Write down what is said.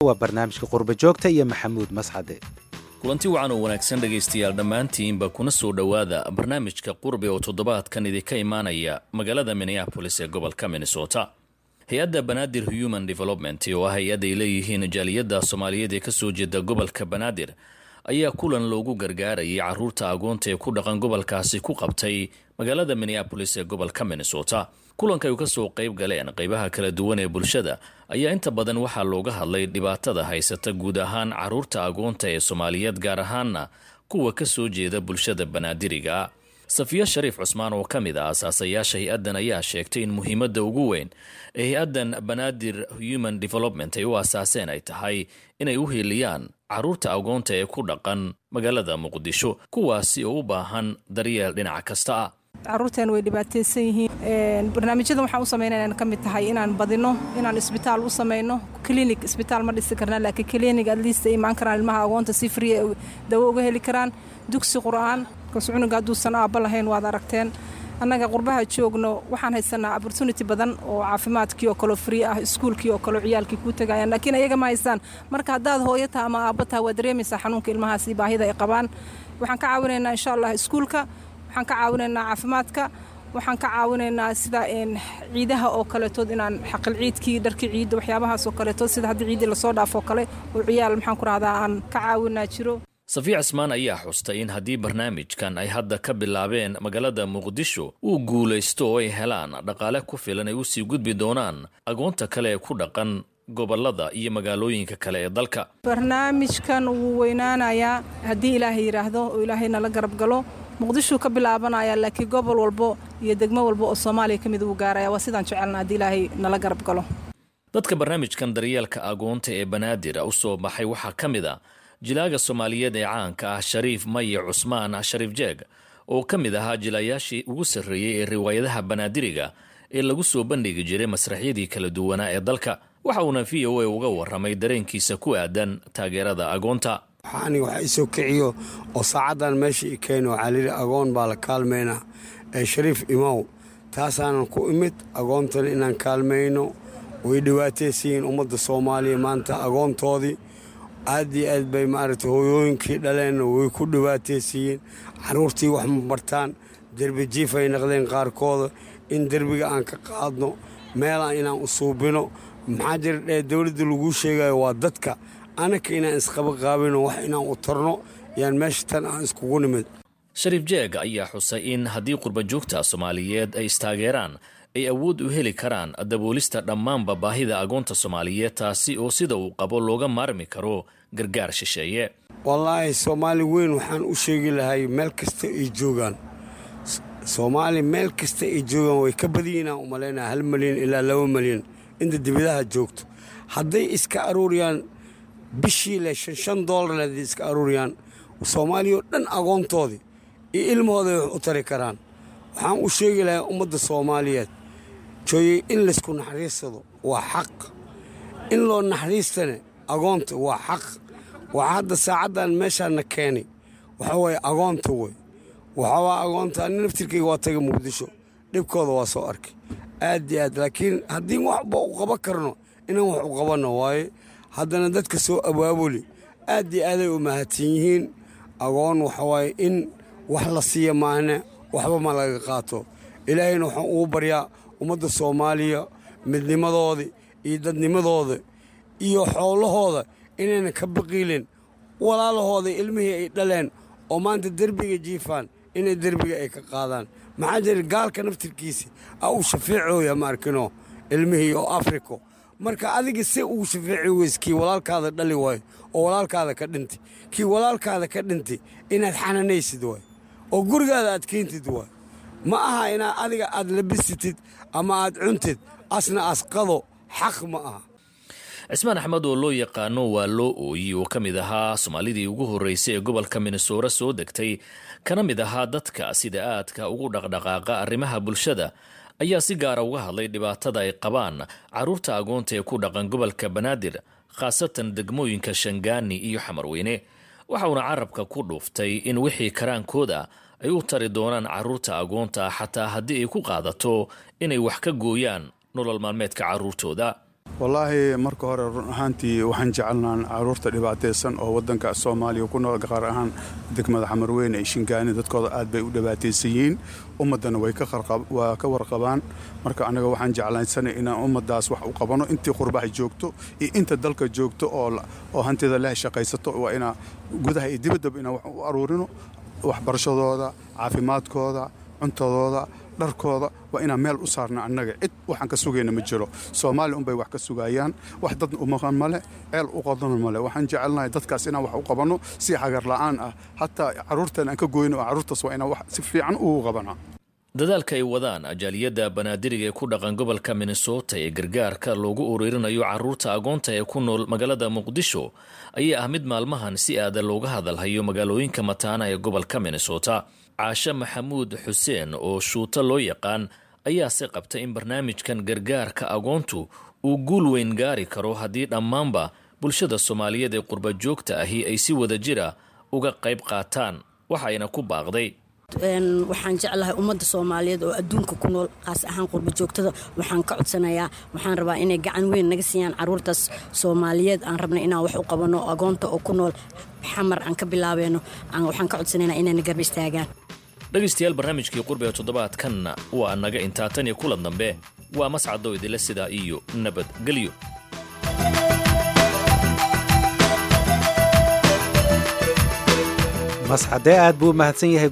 waa barnaamijka qurba joogta iyo maxamuud mascade kulanti wacan oo wanaagsan dhegaystayaal dhammaantiinba kuna soo dhowaada barnaamijka qurbi oo toddobaadkan idinka imaanaya magaalada minneabolis ee gobolka minnesota hay-adda banaadir human development oo ah hay-ad ay leeyihiin jaaliyadda soomaaliyeed ee kasoo jeeda gobolka banaadir ayaa kulan loogu gargaarayay caruurta agoonta ee ku dhaqan gobolkaasi ku qabtay magaalada minneabolis ee gobolka minnesota kulanka ay kasoo qayb galeen qaybaha kala duwan ee bulshada ayaa inta badan waxaa looga hadlay dhibaatada haysata guud ahaan caruurta agoonta ee soomaaliyeed gaar ahaana kuwa kasoo jeeda bulshada banaadiriga safiya shariif cusmaan oo ka mid ah asaasayaasha hay-addan ayaa sheegtay in muhiimadda ugu weyn ee hay-addan banaadir human development ay u asaaseen ay tahay inay u hiiliyaan caruurta agoonta ee ku dhaqan magaalada muqdisho kuwaasi oo u baahan daryeel dhinac kasta ah caruurteen way dhibaataysan yihiin barnaamijyadan waxaan u samaynaya inaan ka mid tahay inaan badino inaan isbitaal u samayno clinic isbitaal ma dhisi karnaa laakiin clinic at least ay imaan karaan ilmaha agoonta si free ay dawo uga heli karaan dugsi qur'aan kas cunuga hadduusan aabba lahayn waad aragteen annaga qurbaha joogno waxaan haysanaa opportunity badan oo caafimaadkii oo kaleo free ah iskuulkii oo kaleo ciyaalkii kuu tagayaan laakiin ayaga ma haystaan marka haddaad hooyo taha ama aabba taha waa dareemaysaa xanuunka ilmahaasi baahida ay qabaan waxaan ka caawinaynaa insha allah iskuulka waxaan ka caawinaynaa caafimaadka waxaan ka caawinaynaa sida ciidaha oo kaletood inaan xaqil ciidkii dharkii ciidda waxyaabahaas oo kaletood sida haddii ciiddii lasoo dhaafoo kale oo ciyaal maxaan ku rahdaa aan ka caawinaa jiro safiya cismaan ayaa xustay in haddii barnaamijkan ay hadda ka bilaabeen magaalada muqdisho uu guulaysto oo ay helaan dhaqaale ku filan ay usii gudbi doonaan agoonta kale ee ku dhaqan gobolada iyo magaalooyinka kale ee dalka barnaamijkan wuu weynaanayaa haddii ilaahay yidhaahdo oo ilaahay nala garab galo muqdishuu ka bilaabanaya laakiin gobol walbo iyo degmo walbo oo soomaaliya ka mid uu gaaraya waa sidaan jecelna haddii ilaahay nala garab galo dadka barnaamijkan daryeelka agoonta ee banaadir u soo baxay waxaa ka mid a jilaaga soomaaliyeed ee caanka ah shariif maye cusmaan shariif jeeg oo ka mid ahaa jilayaashii ugu sarreeyey ee riwaayadaha banaadiriga ee lagu soo bandhigi jiray masraxyadii kala duwanaa ee dalka waxa uuna v o a uga warramay dareenkiisa ku aadan taageerada agoonta waxaani wax isoo kiciyo oo saacaddan meesha i keeno waxaa layidhi agoon baa la kaalmaynaa ee shariif imow taasaanan ku imid agoontana inaan kaalmayno way dhibaataysiyiin ummadda soomaaliya maanta agoontoodii aad iyo aad bay maaragtay hooyooyinkii dhaleenna way ku dhibaataysiiyeen carruurtii wax ma bartaan derbi jiif ay naqdeen qaarkooda in derbiga aan ka qaadno meelaan inaan u suubino maxaa jira dhee dowladda laguu sheegayo waa dadka anaka inaan isqaba qaabino wax inaan u tarno yaan meesha tan aan iskugu nimid shariif jeeg ayaa xusay in haddii qurbajoogta soomaaliyeed ay istaageeraan ay awood u heli karaan daboolista dhammaanba baahida agoonta soomaaliyeed taasi oo sida uu qabo looga maarmi karo gargaar shisheeye wallaahi soomaali weyn waxaan u sheegi lahay meel kasta ay joogaan soomaali meel kasta ay joogaan way ka badiyiinaan u malaynaa hal malyan ilaa laba malyan inta dibadaha joogto hadday iska aruuriyaan bishii le shan shan doolar hadday iska aruuriyaan soomaaliya oo dhan agoontoodii iyo ilmahooday wax u tari karaan waxaan u sheegi lahaa ummadda soomaaliyeed jooyey in laysku naxariisado waa xaq in loo naxariistane agoonta waa xaq waxaa hadda saacaddan meeshaanna keenay waxa waye agoonta wey waxaawaa agoonta ani naftirkayga waa taga muqdisho dhibkooda waa soo arkay aad iyo aad laakiin haddii waxba u qaban karno inaan wax u qabanno waaye haddana dadka soo abaabuli aad iyo aaday u mahadsan yihiin agoon waxawaaye in wax la siiya maahne waxba ma laga qaato ilaahayna waxaan ugu baryaa ummadda soomaaliya midnimadooda iyo dadnimadooda iyo xoolahooda inayna ka baqiilin walaalahooda ilmihii ay dhaleen oo maanta derbiga jiifaan inay derbiga ay ka qaadaan maxaa jira gaalka naftirkiisa a uu shafeecooya ma arkino ilmihii oo afriko marka adiga se ugu shafeeci weys kii walaalkaada dhali waayo oo walaalkaada ka dhintay kii walaalkaada ka dhintay inaad xananaysid waay oo gurigaada aad keentid waay ma aha inaad adiga aad labisitid ama aad cuntid asna asqado xaq ma aha cismaan axmed oo loo yaqaano waa loo ooyi oo ka mid ahaa soomaalidii ugu horreysay ee gobolka minnesora soo degtay kana mid ahaa dadka sida aadka ugu dhaqdhaqaaqa arrimaha bulshada ayaa si gaara uga hadlay dhibaatada ay qabaan carruurta agoonta ee ku dhaqan gobolka banaadir khaasatan degmooyinka shangaani iyo xamarweyne waxauna carabka ku dhuuftay in wixii karaankooda ay u tari doonaan carruurta agoonta xataa haddii ay ku qaadato inay wax ka gooyaan nolol maalmeedka carruurtooda wallaahi marka hore run ahaantii waxaan jecelnaan caruurta dhibaataysan oo waddanka soomaaliya ku nool qaar ahaan degmada xamarweyne ee shingaani dadkooda aad bay u dhibaataysan yihiin ummaddana way waa ka warqabaan marka annaga waxaan jeclaysanay inaan ummaddaas wax u qabano intii qurbaha joogto iyo inta dalka joogto oo hantida leh shaqaysato waa inaa gudaha iyo dibaddaba inaan wax u aruurino waxbarashadooda caafimaadkooda cuntadooda dharkooda waa inaan meel u saarna annaga cid waxaan ka sugayna ma jiro soomaaliya unbay wax ka sugayaan wax dad umaqan male ceel u qodana male waxaan jecelnahay dadkaas inaan wax u qabanno si xagar la'aan ah hataa carruurtan aan ka goyno oo carruurtaas waa inaan wax si fiican ugu qabanaa dadaalka ay wadaan ajaaliyadda banaadiriga ee ku dhaqan gobolka minnesota ee gargaarka loogu uruurinayo carruurta agoonta ee ku nool magaalada muqdisho ayaa ah mid maalmahan si aada looga hadalhayo magaalooyinka mataana ee gobolka minnesota caashe maxamuud xuseen oo shuuto loo yaqaan ayaase qabta in barnaamijkan gargaarka agoontu uu guul weyn gaari karo haddii dhammaanba bulshada soomaaliyeed ee qurba joogta ahi ay si wada jira uga qayb qaataan waxayna ku baaqday waxaan jeclahay ummadda soomaaliyeed oo adduunka ku nool qaas ahaan qurba joogtada waxaan ka codsanayaa waxaan rabaa inay gacan weyn naga siiyaan caruurtaas soomaaliyeed aan rabna inaan wax u qabano agoonta oo ku nool xamar aan ka bilaabeeno waxaan ka codsanaynaa inayna garba istaagaan dhegaystayaal barnaamijkii qurbi ee toddobaadkanna waa naga intaa tan iyo kulan dambe waa mascadoo idinle sidaa iyo nabadgelyo masxadee aad buu u mahadsan yahay